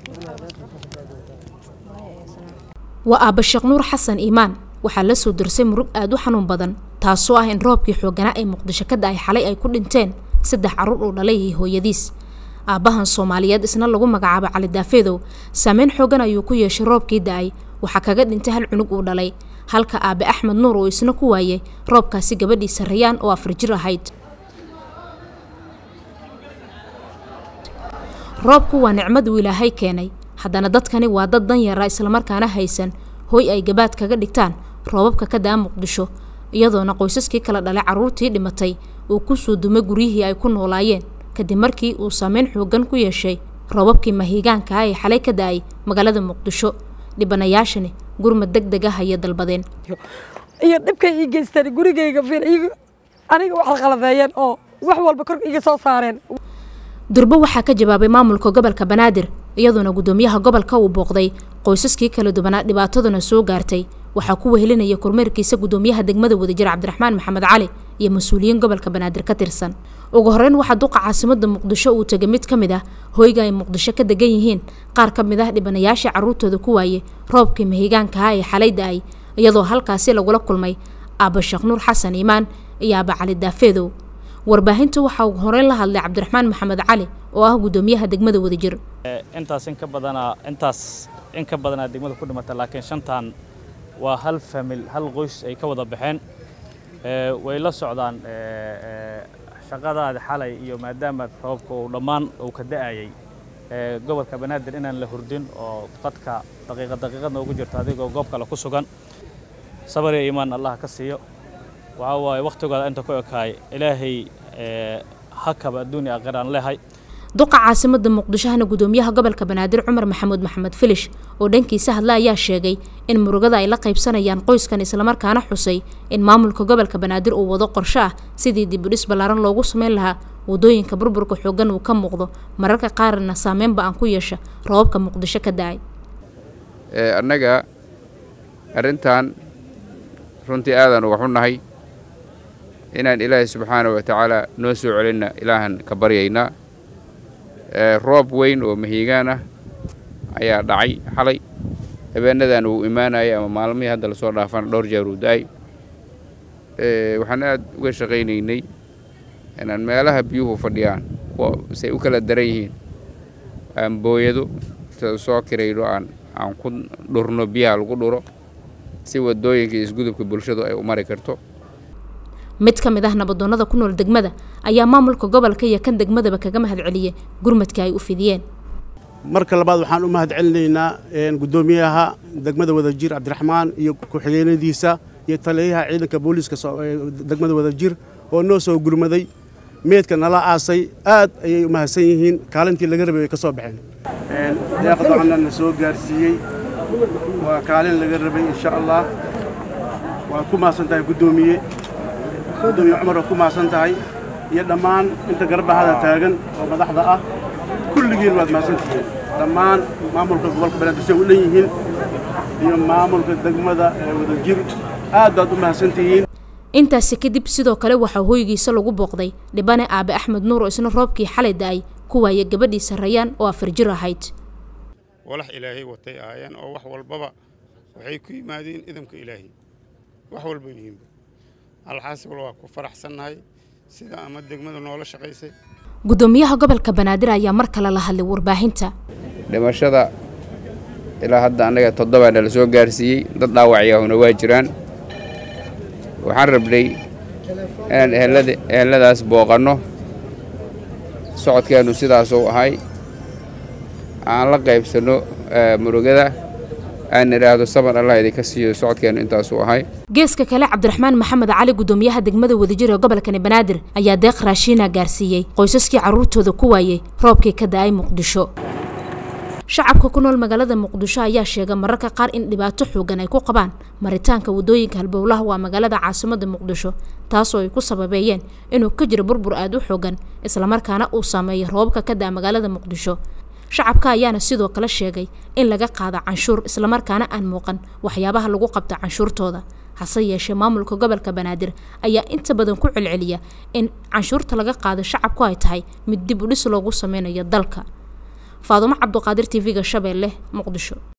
waa aabba sheekh nuur xasan iimaan waxaa la soo darsay murug aada u xanuun badan taasoo ah in roobkii xooganaa ee muqdisho ka da-ay xalay ay ku dhinteen saddex carruur uu dhalay iyo hooyadiis aabbahan soomaaliyeed isna lagu magacaabo cali daafeedow saameyn xoogan ayuu ku yeeshay roobkii da-ay waxaa kaga dhintay hal cunug uu dhalay halka aabe axmed nuur uu isna ku waayay roobkaasi gabadhiisa rayaan oo afar jir ahayd roobku waa nicmad uu ilaahay keenay haddana dadkani waa dad dan yara islamarkaana haysan hooy ay gabaad kaga dhigtaan roobabka ka daa muqdisho iyadoona qoysaskii kala dhalay carruurtii dhimatay uu ku soo dumay guryihii ay ku noolaayeen kadib markii uu saameyn xoogan ku yeeshay roobabkii mahiigaanka ah ee xalay ka da-ay magaalada muqdisho dhibanayaashani gurmad deg deg ah ayay dalbadeen iyo dhibkay ii geysteen gurigayga fir aniga waxay qalabeeyeen oo wax walba kor iga soo saareen durbo waxaa ka jawaabay maamulka gobolka banaadir iyadoona guddoomiyaha gobolka uu booqday qoysaskii kala duwanaa dhibaataduna soo gaartay waxaa ku wehelinaya kormeerkiisa guddoomiyaha degmada wadajir cabdiraxmaan maxamed cali iyo mas-uuliyiin gobolka banaadir ka tirsan ugu horeyn waxaa duqa caasimada muqdisho uu tegay mid ka mid ah hoyga ay muqdisho ka degan yihiin qaar ka mid ah dhibanayaashii carruurtooda ku waayey roobkii mahigaanka ah ee xalay da-ay iyadoo halkaasi lagula kulmay aabba sheekh nuur xasan iimaan iyo aabba cali daafeedow warbaahinta waxaa ugu horeyn la hadlay cabdiraxmaan maxamed cali oo ah guddoomiyaha degmada wadajir intaas in ka badanaa intaas in ka badanaa degmada ku dhimata laakiin shantan waa hal famil hal qoys ay ka wada baxeen way la socdaan shaqadaadi xalay iyo maadaama roobka uu dhammaan uu ka da-ayay gobolka banaadir inaan la hurdin oo qadka daqiiqad daqiiqadna ugu jirto adigoo goob kale ku sugan sabar iyo iimaan allah ka siiyo waxaa waaye wakhtigooda inta ku ekaay ilaahay hakaba adduunya aakhir aan leehay duqa caasimada muqdishohana guddoomiyaha gobolka banaadir cumar maxamuud maxamed filish oo dhankiisa hadla ayaa sheegay in murugada ay la qaybsanayaan qoyskan islamarkaana xusay in maamulka gobolka banaadir uu wado qorsho ah sidii dibudhis ballaaran loogu sameyn lahaa wadooyinka burburka xoogan uu ka muuqdo mararka qaarna saameynba aan ku yeesha roobabka muqdisho ka da-ay annaga arrintan runtii aadaan uga xunnahay inaan ilaahay subxaana wa tacaala noo soo celinna ilaahan ka baryaynaa roob weyn oo mahiigaan ah ayaa dhacay xalay habeenadan uu imaanayay ama maalmihii hadda lasoo dhaafana dhowr jeer uu da-ay waxaan aad uga shaqaynaynay inaan meelaha biyuhu fadhiyaan say u kala daran yihiin aan booyado soo kirayno aan aan ku dhurno biyaha lagu dhuro si wadooyinka iyo isgudubka bulshadu ay u mari karto mid ka mid ah nabadoonnada ku nool degmada ayaa maamulka gobolka iyo kan degmadaba kaga mahad celiyey gurmadka ay u fidiyeen marka labaad waxaan u mahad celinaynaa guddoomiyaha degmada wadajir cabdiraxmaan iyo ku-xigeenadiisa iyo taliyaha ciidanka booliiska degmada wadajir oo noo soo gurmaday meedka nala aasay aad ayay u mahadsan yihiin kaalintii laga rabay way ka soo baxeen deeqdocna na soo gaarsiiyey waa kaalin laga rabay insha allah waad ku mahadsan tahay guddoomiye gudoomiye cumar waa ku mahadsan tahay iyo dhammaan inta garbahada taagan oo madaxda ah kulligiin waad mahadsan tihiin dhammaan maamulka gobolka banaadir say u dhan yihiin iyo maamulka degmada ee wadajir aad baad u mahadsan tihiin intaasi kadib sidoo kale waxaa hoygiisa lagu booqday dhibane aabe axmed nuur oo isna roobkii xalay da-ay ku waaya gabadhiisa rayaan oo afar jir ahayd walax ilaahay watay ahaayeen oo wax walbaba waxay ku yimaadeen idamka ilaahay wax walba yihiinba alxaasibal waa ku faraxsannahay sida ama degmada noola shaqaysay guddoomiyaha gobolka banaadir ayaa mar kale la hadlay warbaahinta dhimashada ilaa hadda annaga toddobaa nala soo gaarsiiyey dad dhaawacyaahuna waa jiraan waxaan rabnay inaan ehelada eheladaas booqanno socodkeennu sidaasuu ahay aan la qaybsanno murugada aan idhaahdo saban allah idinka siiyo socodkeennu intaasuu ahay geeska kale cabdiraxmaan maxamed cali guddoomiyaha degmada wadajir ee gobolkani banaadir ayaa deeq raashiina gaarsiiyey qoysaskii carruurtooda ku waayey roobkii ka da-ay muqdisho shacabka ku nool magaalada muqdisho ayaa sheegay mararka qaar in dhibaato xoogan ay ku qabaan maritaanka wadooyinka halbowlaha waa magaalada caasimada muqdisho taasoo ay ku sababeeyeen inuu ka jiro burbur aada u xoogan islamarkaana uu saameeyay roobabka ka da-a magaalada muqdisho shacabka ayaana sidoo kale sheegay in laga qaado canshuur islamarkaana aan muuqan waxyaabaha lagu qabta canshuurtooda hase yeeshee maamulka gobolka banaadir ayaa inta badan ku celceliya in canshuurta laga qaado shacabku ay tahay mid dib u dhis loogu sameynayo dalka faadumo cabduqaadir tv-ga shabeelle muqdisho